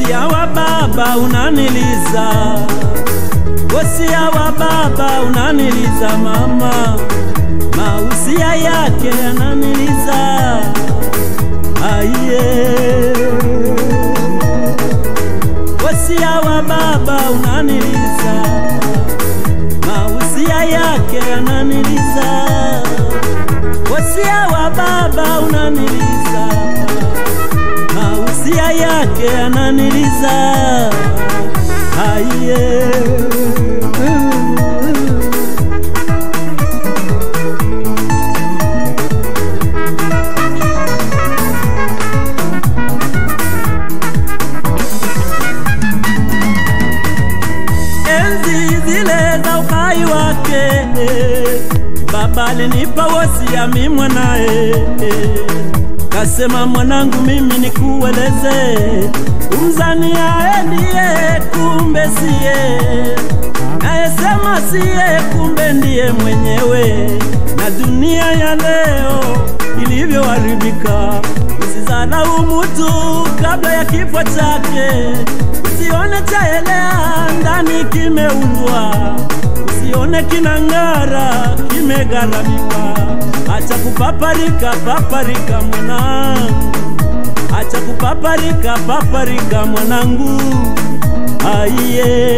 Wosia wa baba unaniliza, wosia wa baba unaniliza mama, mausia yake yananiliza aiye. Wosia wa baba unaniliza, mausia yake yananiliza. Wosia wa baba unaniliza, mausia yake yananiliza aiye. enzi zile za uhai wake baba alinipa wosia mi mwanae kasema mwanangu mimi nikueleze umzani ae ndiye kumbe siye nayesema siye kumbe ndiye mwenyewe na dunia ya leo ilivyoharibika usizarau mutu kabla ya kifo chake usione chaelea ndani kimeundwa usione kinang'ara kimegharamika acha kupaparika paparika mwanangu acha kupaparika paparika mwanangu aiye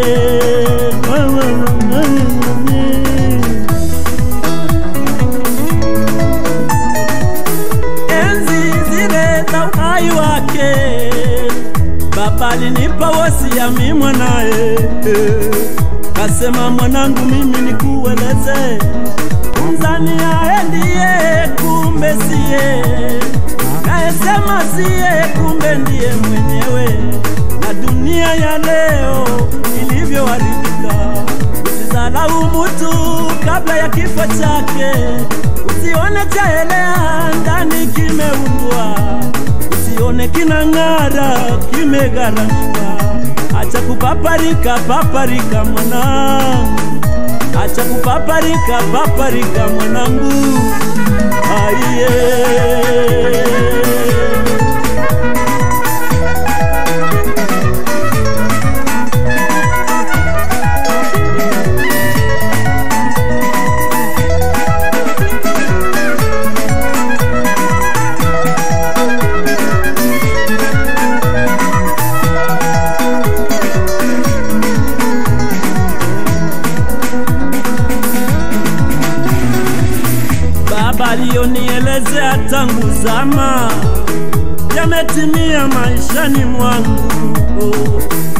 enzi zile za uhai wake baba alinipa wosia mi mwanaye kasema mwanangu mimi nikueleze mzani ae ndiye kumbe siye nayesema siye kumbe ndiye mwenyewe na dunia ya leo ilivyoharibika usizalau mutu kabla ya kifo chake usione chaelea ndani kimeundwa usione kinang'ara kimegharamika acha kupaparika paparika mwanangu acha kupaparika paparika mwanangu aiye baba aliyonielezea tangu zama yametimia maishani mwangu